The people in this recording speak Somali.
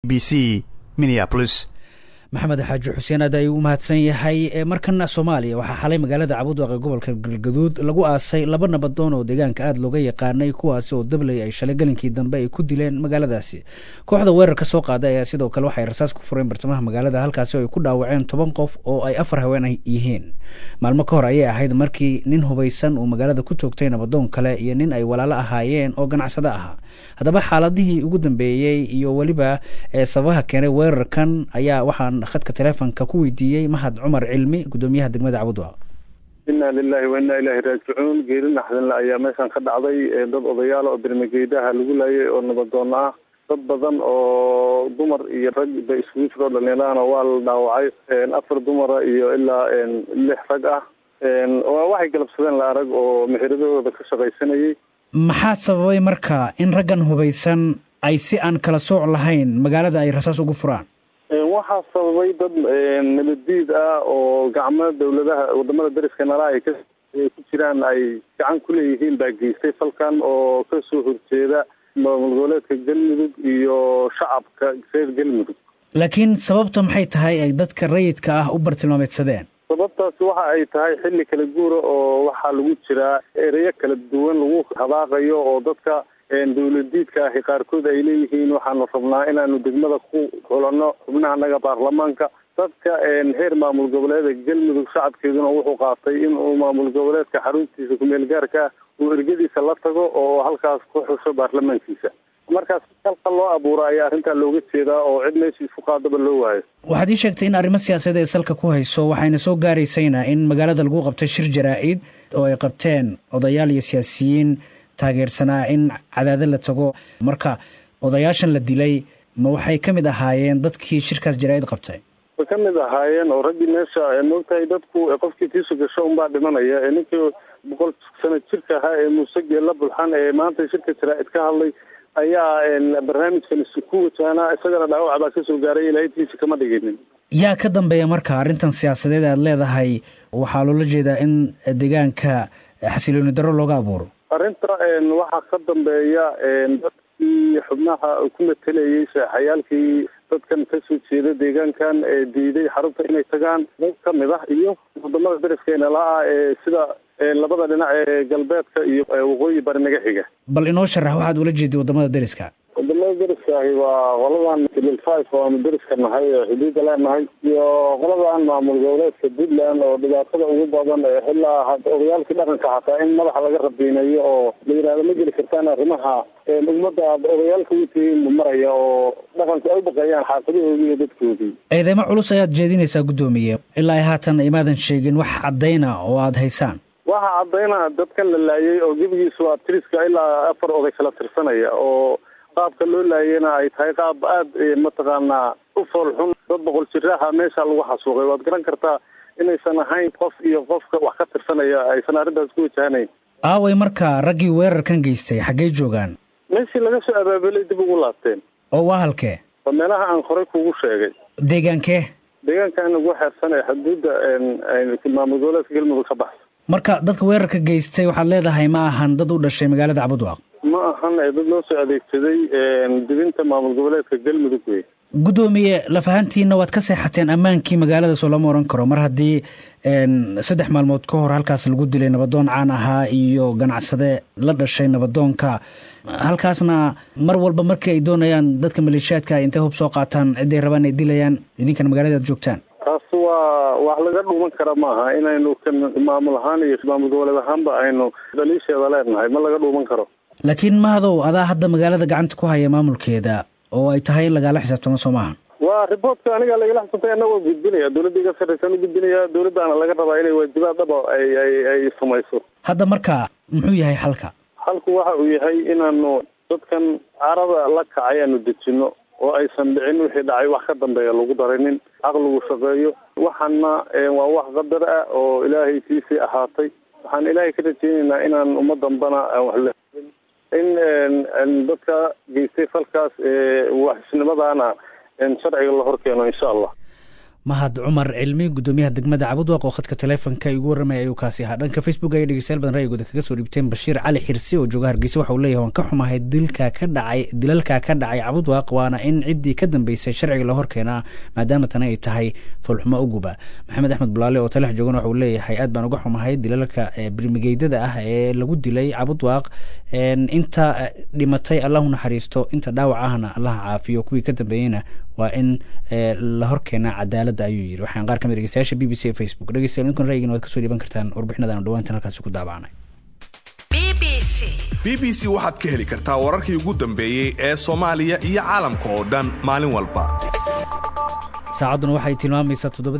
b c minneapolis maxamed xaaji xuseen aad ayuu u mahadsan yahay markana soomaaliya waxaa xalay magaalada cabudwaaqe gobolka galgaduud lagu aasay laba nabadoon oo deegaanka aada looga yaqaanay kuwaasi oo dabley ay shalay galinkii dambe ay ku dileen magaaladaasi kooxda weerarka soo qaaday ayaa sidoo kale waxay rasaas ku fureen bartamaha magaalada halkaasi oo ay ku dhaawaceen toban qof oo ay afar haween yihiin maalmo ka hor ayay ahayd markii nin hubaysan uu magaalada ku toogtay nabadoon kale iyo nin ay walaalo ahaayeen oo ganacsado ahaa haddaba xaaladihii ugu dambeeyey iyo weliba sababaha keenay weerarkan ayaa waxaan khadka teleefonka ku weydiiyey mahad cumar cilmi guddoomiyaha degmada cabudwaaq inna lilahi wa inna ilaahi raajicuun geeri naxdinle ayaa meeshan ka dhacday dad odayaal oo birmageedaha lagu laayay oo nabadoon ah dad badan oo dumar iyo rag ba isugu jiro dhalinyarahana waa la dhaawacay afar dumara iyo ilaa lix rag ah waxay galabsadeen la arag oo mexiradooda ka shaqaysanayay maxaa sababay marka in raggan hubaysan ay si aan kala sooc lahayn magaalada ay rasaas ugu furaan waxaa sababay dad nabaddiid ah oo gacmo dawladaha wadamada dariska nala ay ka ku jiraan ay gacan ku leeyihiin baa geystay falkan oo kasoo horjeeda maamul goboleedka galmudug iyo shacabka reer galmudug laakiin sababta maxay tahay ay dadka rayidka ah u bartilmaameedsadeen sababtaasi waxa ay tahay xilli kala guura oo waxaa lagu jiraa ereyo kala duwan lagu habaaqayo oo dadka dawladiidka ahi qaarkood ay leeyihiin waxaanu rabnaa inaanu degmada ku xulanno xubnaha naga baarlamaanka dadka heer maamul goboleeda galmudug shacabkeeduna wuxuu qaatay in uu maamul goboleedka xaruntiisa kumeel gaarka ah uu ergadiisa la tago oo halkaas ku xusho baarlamaankiisa markaas halka loo abuura ayaa arrintaa looga jeedaa oo cid meesha isku qaadaba loo waayo waxaad ii sheegtay in arrimo siyaasadeed ee salka ku hayso waxayna soo gaaraysayna in magaalada lagu qabtay shir jaraa-id oo ay qabteen odayaal iyo siyaasiyiin taageersanaa in cadaado la tago marka odayaashan la dilay ma waxay ka mid ahaayeen dadkii shirkaas jaraa-id qabtay way ka mid ahaayeen oo raggii meesha moogtahay dadku qofkii tiisu gasho unbaa dhimanaya ninkii boqol sano jirka ahaa ee muuse geella bulxan ee maanta shirka jaraa-id ka hadlay ayaa barnaamijkan ku wajahnaa isagana dhaawac baa kasoo gaaray ilaahtiisa kama dhiginin yaa ka dambeeya marka arrintan siyaasadeed aad leedahay waxaa loola jeedaa in deegaanka xasilooni darro looga abuuro arrinta waxaa ka dambeeya dadkii xubnaha ku matelayay seexayaalkii dadkan kasoo jeeda deegaankan ee diiday xarunta inay tagaan dad ka mid ah iyo wadamada dariskeenna la-ah ee sida labada dhinac ee galbeedka iyo waqooyi bari naga xiga bal inoo sharax waxaad ula jeeday wadamada dariska wadamada dariska ahi waa qoladan kilil five oo aanu dariska nahay ee xuduudda leenahay iyo qoladan maamul goboleedka puntland oo dhibaatada ugu badan ilaa odayaalkii dhaqanka xataa in madaxa laga rabiinayo oo la yihahdo ma geli kartaan arrimaha ummadda aad odayaalka u tihiin maraya oo dhaqanku ay u baqeeyaan xaafadahoodii iyo dadkoodii eedeymo culus ayaad jeedinaysaa guddoomiye ilaa ay haatan imaadan sheegin wax caddayna oo aada haysaan waxaa caddayna dadkan la laayay oo gebigiisu waa tiriska ilaa afar oday kala tirsanaya oo qaabka loo laayayna ay tahay qaab aada mataqaanaa u fool xun dad boqol jiraha meesha lagu xasuuqay waad garan kartaa inaysan ahayn qof iyo qofka wax ka tirsanaya aysan arrintaas ku wajahanayn aaway marka raggii weerarkan geystay xaggey joogaan meeshii laga soo abaabulay dib ugu laabteen oo waa halkee waa meelaha aan horey kugu sheegay deegaankee deegaankan ugu xeersan ee xuduudda maamul goboleedka galmudug ka baxsa marka dadka weerarka geystay waxaad leedahay ma ahan dad u dhashay magaalada cabudwaaq ma ahan dad loo soo adeegsaday dibinta maamul goboleedka galmudug wey guddoomiye lafahantiina waad ka seexateen ammaankii magaalada soo lama oran karo mar haddii saddex maalmood ka hor halkaas lagu dilay nabadoon caan ahaa iyo ganacsade la dhashay nabadoonka halkaasna mar walba markii ay doonayaan dadka maleeshiyaadka intay hub soo qaataan cidday rabaan ay dilayaan idinkana magaalada ad joogtaan taas waa wax laga dhuuman kara maaha inaynu kan maamul ahaan iyo maamul goboleed ahaanba aynu dhaliisheeda leenahay ma laga dhuuman karo laakiin mahadow adaa hadda magaalada gacanta ku haya maamulkeeda oo ay tahay in lagaala xisaabtamo soo maaha waa riboortka aniga lagala xisabtay anagoo gudbinaya dawladda iga sarreysaan u gudbinaya dawladdaana laga rabaa inay waajibaad dhaba ay ay ay samayso hadda marka muxuu yahay xalka xalku waxa uu yahay inaanu dadkan carada la kacay aanu dejino oo aysan dhicin wixii dhacay wax ka dambeeya lagu darinin caqligu shaqeeyo waxaana waa wax qadar ah oo ilaahay tiisii ahaatay waxaan ilaahay ka rajeynaynaa inaan umma dambana aan wax la in dadka geystay falkaas waxisnimadaana sharciga la horkeeno insha allah mahad cumar cilmi gudoomiyaha degmada cabudwaq oo khadka taleefonka igu warramaya ayuu kaasi ahaa dhanka facebook ayay dhegeystayaal badan ra'yigooda kaga soo dhiibteen bashiir cali xirsi oo jooga hargeysa waxa uu leeyahay waan ka xumahay dilka ka dhacay dilalka ka dhacay cabudwaq waana in ciddii ka dambeysay sharciga la horkeenaa maadaama tani ay tahay fulxumo uguba maxamed axmed bulaale oo talex joogan waxa uu leeyahay aad baan uga xumahay dilalka birmigeydada ah ee lagu dilay cabudwaq inta dhimatay allahu naxariisto inta dhaawac ahna allaha caafiyo kuwii ka dambeeyeyna waa in la horkeenaa cadaaladda ayuu yiri waxaan qaar kamid dhegeystayaasha b b c facebook dhegeystayaal ninkan ra'yigiina waad kasoo dhiiban kartaan warbixinadan dhawaantan halkaasi ku daabacnay b b c waxaad ka heli kartaa wararkii ugu dambeeyey ee soomaaliya iyo caalamka oo dhan maalin walba saacadduna waxay tilmaamaysaa